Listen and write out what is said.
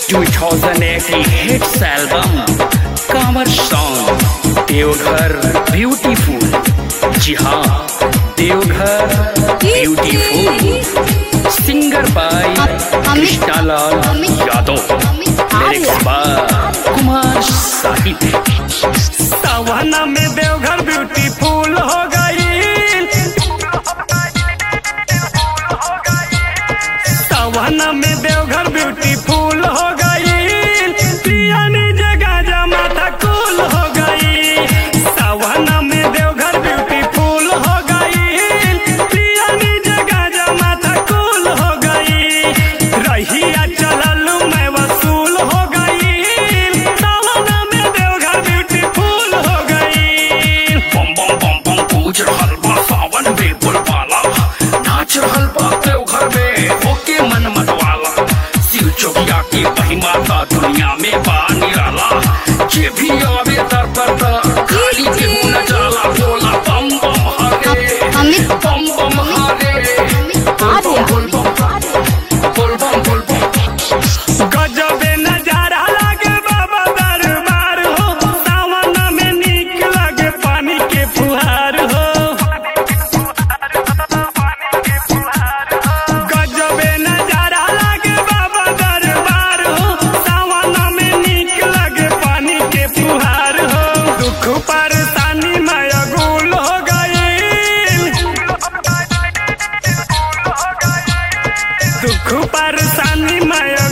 2018 hits album Kanwar song Deoghar beautiful जी हाँ Deoghar beautiful singer by Amit- Krishnalal Amit- Yadav Amit lyrics Arya. By Kumar Sahib सवाना में देवघर ब्यूटीफुल हो गई सवाना में देवघर ब्यूटीफुल हो गई पियानी जगह जमाता कूल हो गई सवाना में देवघर ब्यूटीफुल हो गई पियानी जगह जमाता कूल हो गई रहिया चलल मैं वसूल हो गई सवाना में देवघर ब्यूटीफुल हो गई बम बम बम बम पूज रहल बा सावन में बुलवाला नाच रहल बा देवघर में होके मन मतवाला शिव चौकिया की महिमा का दुनिया में बा निराला जे भी आवे दर पर दर खाली केहू न जाला बोला बम बम हरे अमित बम बम हरे अमित आर्या। बोल बम बोल बम बोल बम गजबे नजारा लागे बाबा दरबार हो सावन में नीक लगे पानी के फुहार हो गजबे नजारा लागे बाबा दरबार हो सावन में नीक लगे पानी के फुहार हो दुख परेशानी में अगुल हो गई दुख परेशानी में